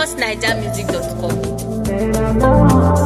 famousnigermusic.com.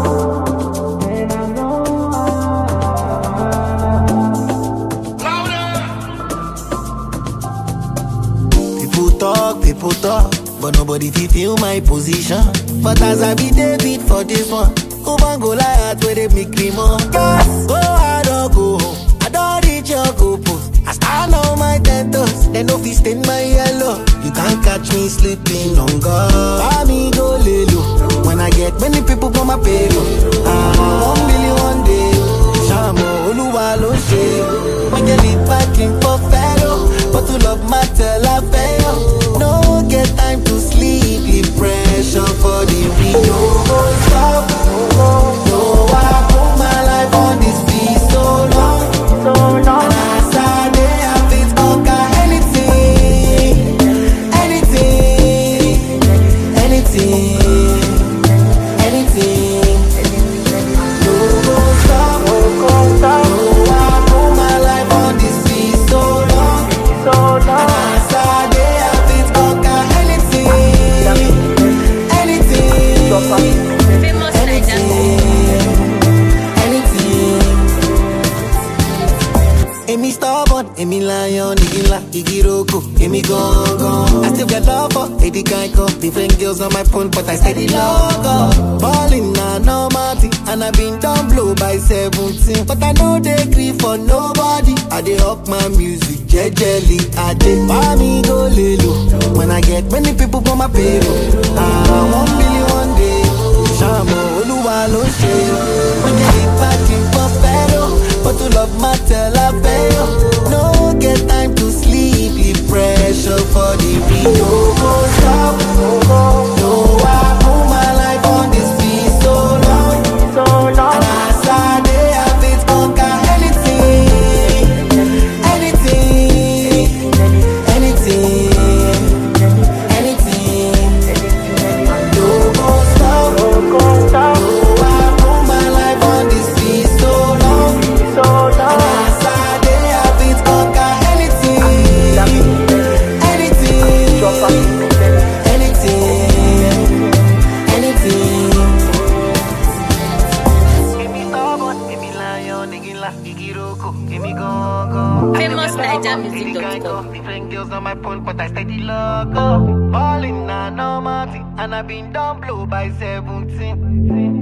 People talk, people talk, but nobody fit feel my position. But as I be David for this one, over Goliath where they make me more. Yes, go I don't go home. I don't reach your goal post. I stand on my ten toes, they no fit stain my yellow. You can't catch me sleeping on God. Buy me go lay low. When I get many people for my payroll. Ah, one million one day. Shamo Oluwa ló ṣe. Wọ́n jẹ́ lead parking for fellow. But to love matter la fẹ́ yọ. No get time to sleep, the pressure for the real. No go stop. No, I put my life on this beat so long. And as I dey, I fit conquer anything. Anything. Anything. Anything. No go stop. No, I put my life on this beat so long. And as I dey, I fit conquer anything. Anything. Famous Niger anything. Èmi stubborn, èmi lion, igi ńlá, igi roko, èmi gangan. I still get love for Eddie Geico. Different girls on my phone, but I steady log up. Ballin' na normal thing, and I been down blow by 17. But I know they gree for nobody. I dey up my music, jejely. I dey buy me go lelo. When I get many people for my payroll. Ah, one million one day. Ṣàmọ̀ olúwa ló ń ṣe o. Wọ́n jẹ́ ìbàdí kan fẹ́ràn. But to love matter la fẹ́ yọ. No get time to sleep, the pressure for the real. No go stop. No, I put my life on this beat so long. And as I dey, I fit conquer anything. Anything. Anything. Anything. No go stop. No, I put my life on this beat so long. And as I dey, I fit conquer anything. Anything. Anything. Anything. Èmi stubborn, èmi lion, igi ńlá, igi roko, èmi gangan. famousnigermusic.com. Different girls on my phone, but I steady log up. Ballin' na normal thing, and I been down blow by 17.